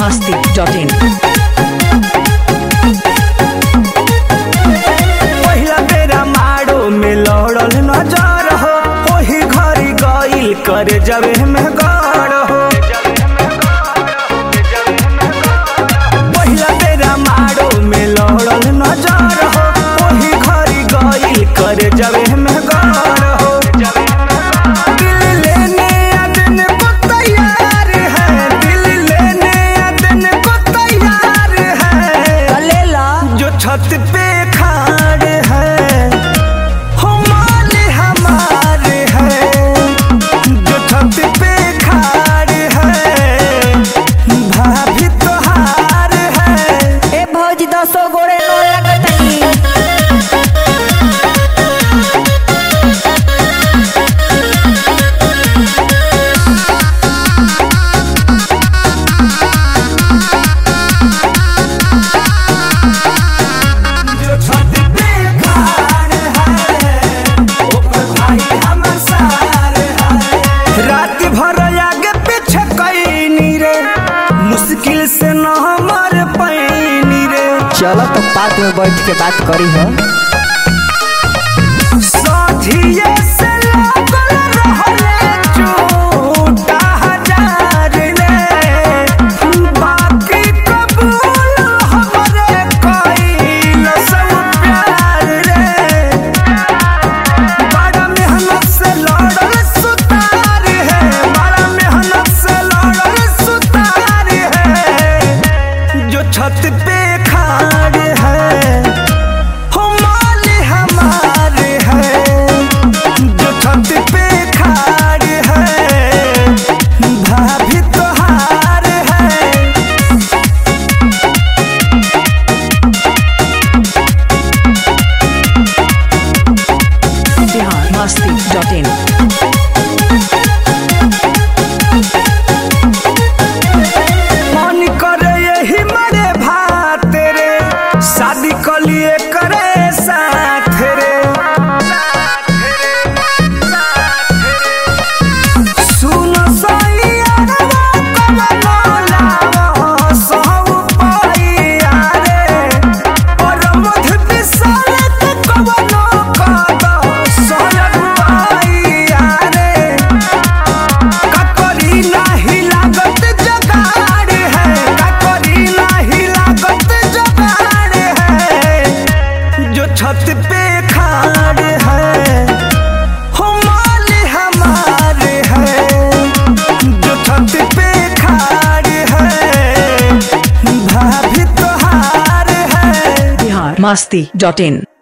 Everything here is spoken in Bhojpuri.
masti.in. पहिला बेरा मारो में लड़ल नजर हो ओही घरी गइल करे जबे में गड़ हो पहिला बेरा मारो में लड़ल नजर हो ओही घरी गइल करे जबे में गड़ हो दिल लेने आ दिन को तैयार है दिल लेने आ दिन को तैयार है जो छत पे खाड़ है हो माल हमारे है जो छत पे खाड़ है भाभी तोहार है ए भौजी दसो गोरे नो लगतनी जो छत पे खाड़ है ओकर भाई हमर सार है रात भर आगे पीछे कैनी रे मुश्किल से न हमर पैनी रे चलो तो पार्क में बैठ के बात करी हो साथिये से लागल रहले झूठा हजार रे बाकी कबूल हमरे कइल सब प्यार रे बड़ा मेहनत से लड़ल सुतार है बड़ा मेहनत से लड़ल सुतार है जो छत पे खाड़ है हो माल हमारे है जो छत पे खाड़ है भाभी तोहार है Bihar masti.in. मन करे यही मरे भात रे शादी कलिए करे साथ रे सुन सैयरवा कमलो लावा सहु पाइया रे और मध बिसरत कवनो कद सहु पाइया रे ककरी नाही लागत जगाड़ है ककरी नाही लागत जगाड़ है जो छत पे खाड़ है हो माल हमारे है जो छत पे खाड़ है भाभी तोहार है Bihar masti.in.